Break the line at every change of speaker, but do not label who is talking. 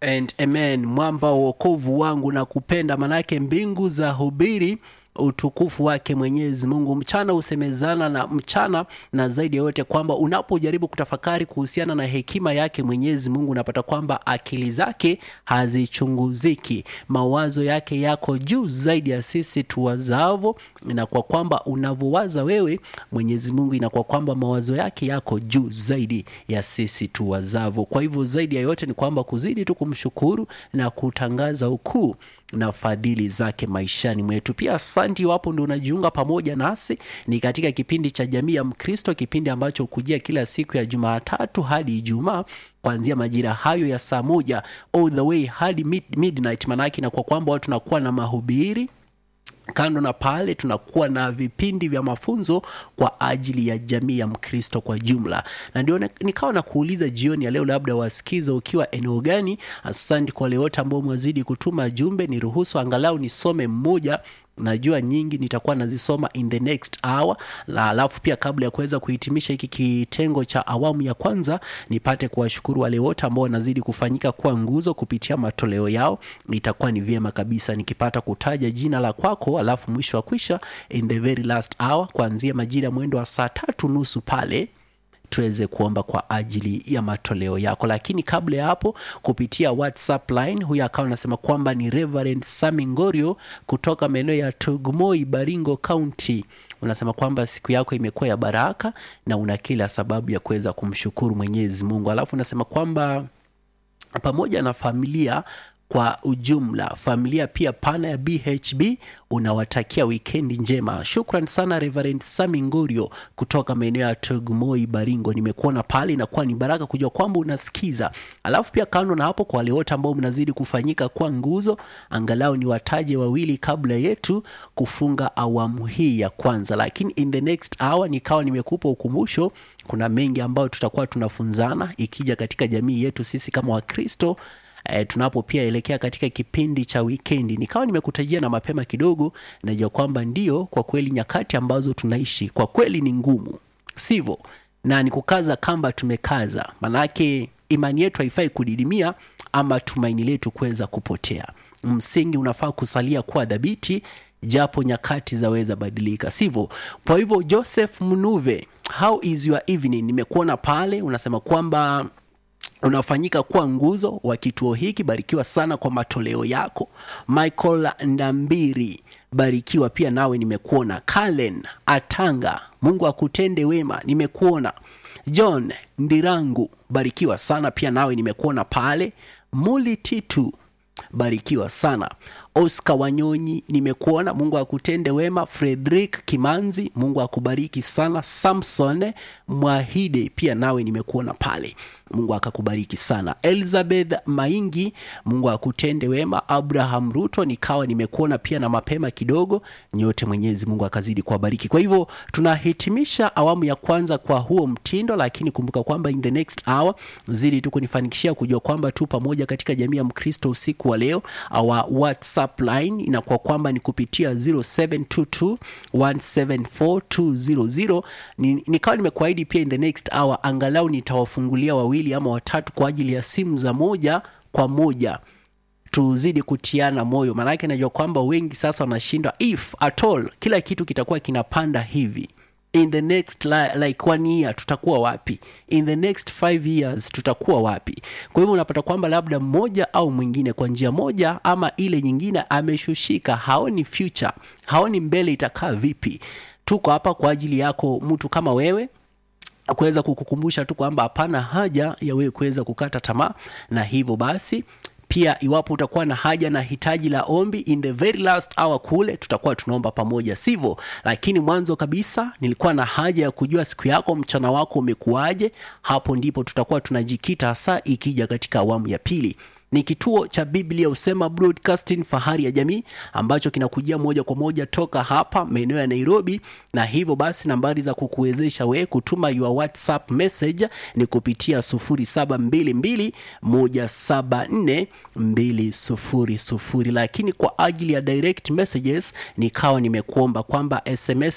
and amen mwamba wa wokovu wangu na kupenda manake mbingu za hubiri utukufu wake mwenyezi mungu mchana husemezana na mchana na zaidi ya yote kwamba unapojaribu kutafakari kuhusiana na hekima yake mwenyezi mungu unapata kwamba akili zake hazichunguziki mawazo yake yako juu zaidi ya sisi tuwazavo na kwa kwamba unavyowaza wewe mwenyezi mungu inakuwa kwamba mawazo yake yako juu zaidi ya sisi tuwazavo kwa hivyo zaidi ya yote ni kwamba kuzidi tu kumshukuru na kutangaza ukuu na fadhili zake maishani mwetu pia asanti iwapo ndo unajiunga pamoja nasi ni katika kipindi cha jamii ya mkristo kipindi ambacho hukujia kila siku ya jumatatu hadi ijumaa kuanzia majira hayo ya saa moja all the way hadi mid, midnight maanake na kwa kwamba watu tunakuwa na mahubiri kando na pale tunakuwa na vipindi vya mafunzo kwa ajili ya jamii ya mkristo kwa jumla na ndio nikawa na kuuliza jioni ya leo labda wasikiza ukiwa eneo gani asante kwa wale wote ambao mwazidi kutuma jumbe ni ruhusu angalau nisome mmoja najua nyingi nitakuwa nazisoma in the next hour na alafu pia kabla ya kuweza kuhitimisha hiki kitengo cha awamu ya kwanza nipate kuwashukuru wale wote ambao wanazidi kufanyika kuwa nguzo kupitia matoleo yao itakuwa ni vyema kabisa nikipata kutaja jina la kwako alafu mwisho wa kwisha in the very last hour kuanzia majira mwendo wa saa tatu nusu pale tuweze kuomba kwa ajili ya matoleo yako lakini kabla ya hapo kupitia whatsapp line huyu akawa anasema kwamba ni reverend samingorio kutoka maeneo ya tugmoi baringo county unasema kwamba siku yako imekuwa ya baraka na una kila sababu ya kuweza kumshukuru mwenyezi mungu alafu unasema kwamba pamoja na familia kwa ujumla familia pia pana ya bhb unawatakia wikendi njema shukran sana reverend samingorio kutoka maeneo ya togmoi baringo nimekuona pale inakuwa ni baraka kujua kwamba unasikiza alafu pia kando na hapo kwa wale wote ambao mnazidi kufanyika kwa nguzo angalau ni wataje wawili kabla yetu kufunga awamu hii ya kwanza lakini in the next hour nikawa nimekupa ukumbusho kuna mengi ambayo tutakuwa tunafunzana ikija katika jamii yetu sisi kama wakristo e, tunapo pia elekea katika kipindi cha wikendi nikawa nimekutajia na mapema kidogo najua kwamba ndio kwa kweli nyakati ambazo tunaishi kwa kweli ni ngumu sivyo na ni kukaza kamba tumekaza manake imani yetu haifai kudidimia ama tumaini letu kuweza kupotea msingi unafaa kusalia kuwa dhabiti japo nyakati zaweza badilika sivyo kwa hivyo joseph mnuve how is your evening nimekuona pale unasema kwamba unafanyika kuwa nguzo wa kituo hiki barikiwa sana kwa matoleo yako michael ndambiri barikiwa pia nawe nimekuona kalen atanga mungu akutende wema nimekuona john ndirangu barikiwa sana pia nawe nimekuona pale muli titu barikiwa sana oscar wanyonyi nimekuona mungu akutende wema fredrik kimanzi mungu akubariki sana samson mwahide pia nawe nimekuona pale mungu akakubariki sana elizabeth maingi mungu akutende wema abraham ruto nikawa nimekuona pia na mapema kidogo nyote mwenyezi mungu akazidi kuwabariki kwa hivyo tunahitimisha awamu ya kwanza kwa huo mtindo lakini kumbuka kwamba in the next hour zidi tu kunifanikishia kujua kwamba tu pamoja katika jamii ya mkristo usiku wa leo our whatsapp line inakuwa kwamba ni kupitia 0722174200 ni, nikawa nimekuahidi pia in the next hour angalau nitawafungulia wawili ama watatu kwa ajili ya simu za moja kwa moja tuzidi kutiana moyo maanake najua kwamba wengi sasa wanashindwa if at all kila kitu kitakuwa kinapanda hivi in the next li, like one year tutakuwa wapi in the next five years tutakuwa wapi kwa hivyo unapata kwamba labda mmoja au mwingine kwa njia moja ama ile nyingine ameshushika haoni future haoni mbele itakaa vipi tuko hapa kwa ajili yako mtu kama wewe kuweza kukukumbusha tu kwamba hapana haja ya wewe kuweza kukata tamaa na hivyo basi pia iwapo utakuwa na haja na hitaji la ombi in the very last hour kule tutakuwa tunaomba pamoja sivyo lakini mwanzo kabisa nilikuwa na haja ya kujua siku yako mchana wako umekuwaje hapo ndipo tutakuwa tunajikita hasa ikija katika awamu ya pili ni kituo cha biblia usema broadcasting fahari ya jamii ambacho kinakujia moja kwa moja toka hapa maeneo ya nairobi na hivyo basi nambari za kukuwezesha wewe kutuma your whatsapp message ni kupitia 0722174200 lakini kwa ajili ya direct messages nikawa nimekuomba kwamba sms